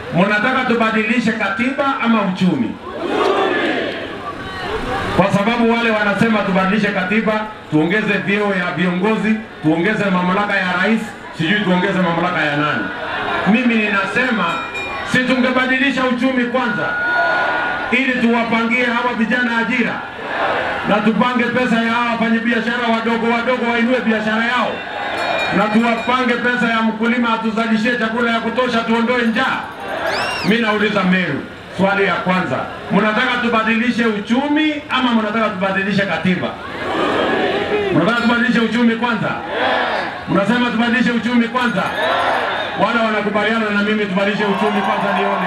Mnataka tubadilishe katiba ama uchumi? Kwa sababu wale wanasema tubadilishe katiba, tuongeze vyeo ya viongozi, tuongeze mamlaka ya rais, sijui tuongeze mamlaka ya nani. Mimi ninasema si tungebadilisha uchumi kwanza, ili tuwapangie hawa vijana ajira na tupange pesa ya hawa wafanyabiashara wadogo wadogo wainue biashara yao, na tuwapange pesa ya mkulima atuzalishie chakula ya kutosha, tuondoe njaa. Mi nauliza Meru, swali ya kwanza, mnataka tubadilishe uchumi ama mnataka tubadilishe katiba? Mnataka tubadilishe uchumi kwanza? Mnasema tubadilishe uchumi kwanza? Wale wanakubaliana na mimi tubadilishe uchumi kwanza, nione.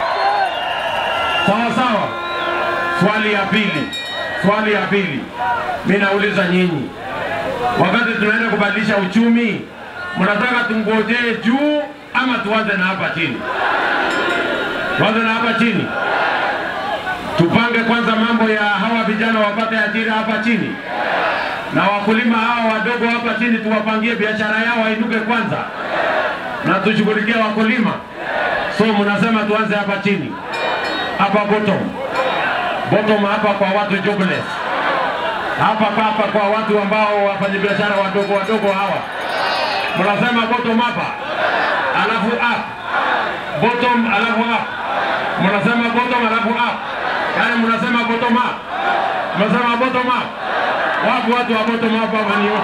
Sawa sawa. Swali ya pili, swali ya pili, mi nauliza nyinyi, wakati tunaenda kubadilisha uchumi, mnataka tungojee juu ama tuanze na hapa chini? Tuanze na hapa chini, tupange kwanza mambo ya hawa vijana wapate ajira hapa chini, na wakulima hawa wadogo hapa chini tuwapangie biashara yao wainuke kwanza, na tushughulikie wakulima. So mnasema tuanze hapa chini, hapa bottom bottom hapa kwa watu jobless, hapa hapa kwa watu ambao wafanyabiashara wadogo wadogo hawa, mnasema bottom hapa, alafu up, bottom alafu up, mnasema bottom alafu up, yani mnasema bottom up, mnasema bottom up. Wapo watu wa bottom up hapa ni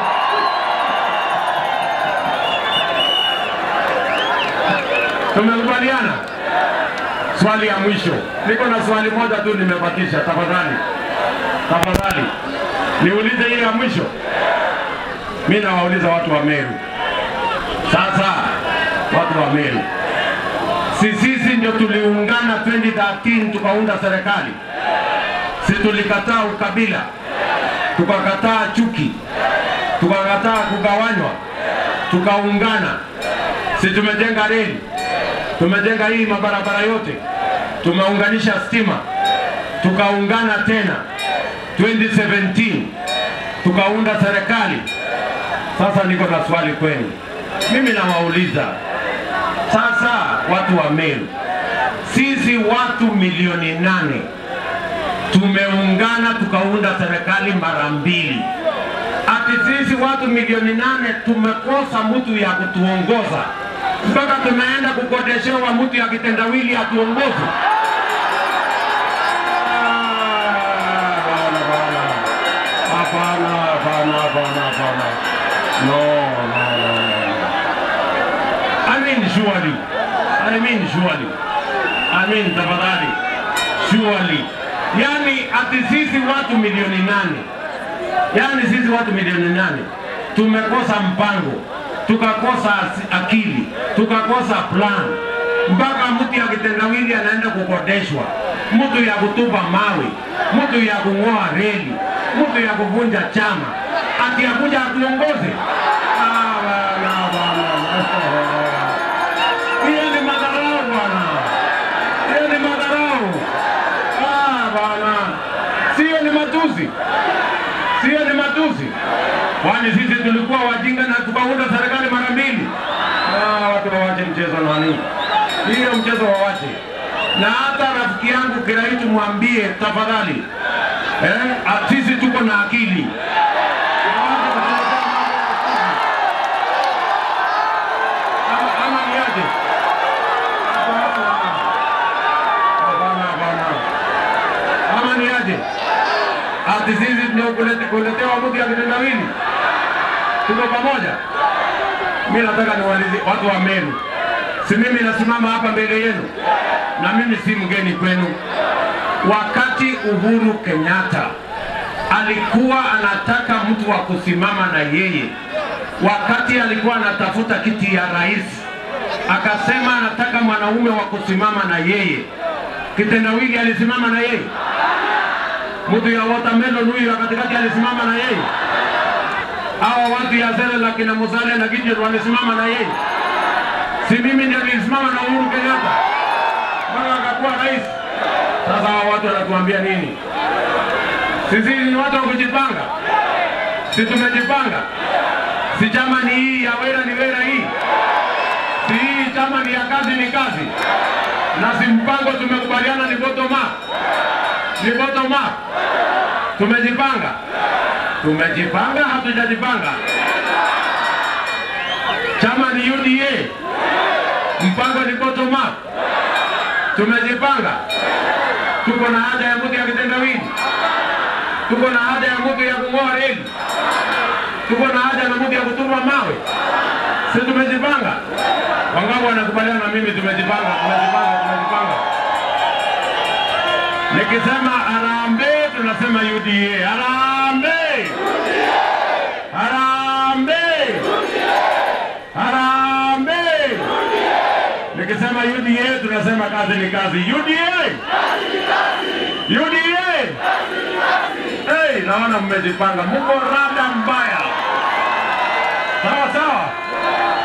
tumekubaliana? Swali ya mwisho, niko na swali moja tu nimebakisha. Tafadhali, tafadhali niulize ile ya mwisho. Mi nawauliza watu wa Meru sasa, watu wa Meru, si sisi ndio tuliungana 2013 tukaunda serikali? Si tulikataa ukabila, tukakataa chuki, tukakataa kugawanywa, tukaungana? Si tumejenga reli tumejenga hii mabarabara yote, tumeunganisha stima, tukaungana tena 2017 tukaunda serikali. Sasa niko na swali kwenu, mimi nawauliza sasa, watu wa Meru, sisi watu milioni nane tumeungana tukaunda serikali mara mbili, ati sisi watu milioni nane tumekosa mtu ya kutuongoza mpaka tumeenda kukodeshewa mtu ya kitendawili atuongoze. Hapana, hapana, hapana, hapana. No, no, no, no. I mean surely. I mean surely. I mean tafadhali. Surely. Yani ati sisi watu milioni nane, yani sisi watu milioni nane tumekosa mpango tukakosa akili, tukakosa plan, mpaka mtu ya kitendawili anaenda kukodeshwa, mtu ya kutupa mawe, mtu ya kung'oa reli, mtu ya kuvunja chama, ati akuja atuongoze. Ah, bwana, bwana. Hiyo ni madharau bwana, hiyo ni madharau. Ah, bwana, sio ni matusi, sio ni matusi kwani sisi tulikuwa wajinga na tukaunda serikali mara mbili. Ah, watu wawache mchezo nani, hiyo mchezo wawache. Na hata rafiki yangu Kiraitu mwambie tafadhali, eh, sisi tuko na akili ama, ama niaje? Hapana, hapana. Ama niaje? ati sisi ndio kulete, kuletewa mtu ya kitendawili. Tuko pamoja. Mi nataka niwaulize watu wa Meru, si mimi nasimama hapa mbele yenu, na mimi si mgeni kwenu. Wakati Uhuru Kenyatta alikuwa anataka mtu wa kusimama na yeye, wakati alikuwa anatafuta kiti ya rais, akasema anataka mwanaume wa kusimama na yeye. Kitendawili alisimama na yeye mtu ya watermelon huyu ya katikati alisimama na yeye. Hawa watu ya Zele la kina Musalia na Gideon walisimama na yeye. Si mimi ndio nilisimama na Uhuru Kenyatta mpaka akakuwa rais. Sasa hawa watu wanatuambia nini? Sisi ni watu wa kujipanga, si tumejipanga? Si chama ni hii ya wera ni wera hii, si hii chama ni ya kazi ni kazi. na si mpango tumekubaliana ni bottom up, ni bottom up. Tumejipanga, tumejipanga, hatujajipanga. Chama ni UDA, mpango ni bottom up. Tumejipanga, tuko na haja ya mtu ya kitendawili, tuko na haja ya mtu ya kung'oa reli, tuko na haja na mtu ya kutuma mawe. Si tumejipanga? Wangapi wanakubaliana na mimi? Tumejipanga, tumejipanga, tumejipanga. Nikisema harambee, tunasema UDA. Harambee, harambee, harambee. Nikisema UDA, tunasema kazi ni kazi. UDA, UDA. Hey, naona mmejipanga, mko rada mbaya. Sawa sawa.